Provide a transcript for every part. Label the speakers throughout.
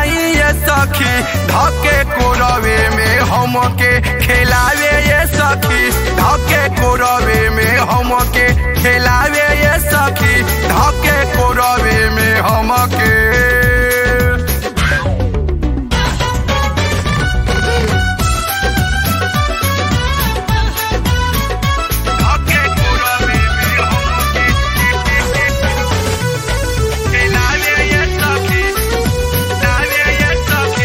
Speaker 1: नाही ये सखी धके कोरवे में हमके खिलावे ये सखी धके कोरवे में हमके खिलावे ये सखी धके कोरवे में हमके धके कोरवे में हमके खिलावे ये सखी खिलावे ये सखी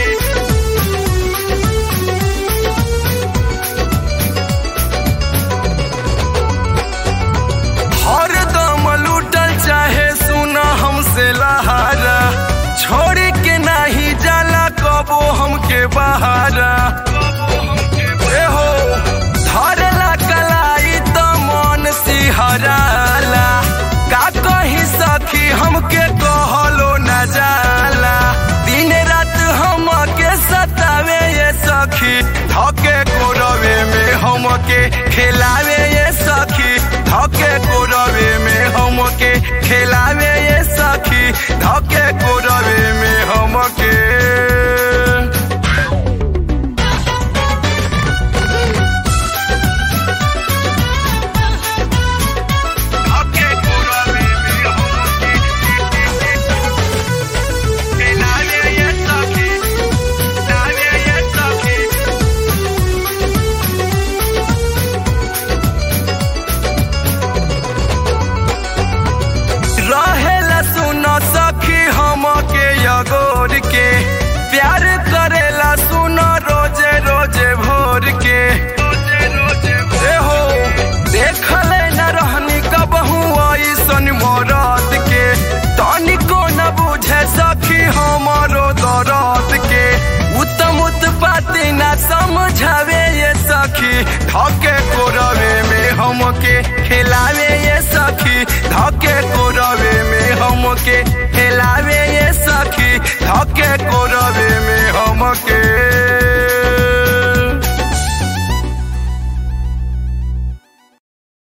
Speaker 1: हर दम लूटल चाहे सुना हमसे लहारा छोड़ के नाही जाला कबो हमके बहारा ए हो धरला कलाई त मन सिहराला का कही सखी हमके कहलो न जाला दिन रात हमके सतावे ये सखी धके कोरवे में हमके खिलावे ये सखी धके कोरवे में हमके खिलावे ये सखी धके कोरवे में हमके धके कोरवे में हमके खिलावे ये सखी खिलावे ये सखी रहेला सुन सखी हमके यगोर के प्यार करेला सुन रोजे रोजे भोर के ए हो देखले न रहनी कबहू ऐसन मरद के तनिको न बुझे सखी हमारो दर्द के उत्तम उत्पाती न समझावे ये सखी धके कोरवे में हमके खिलावे ये सखी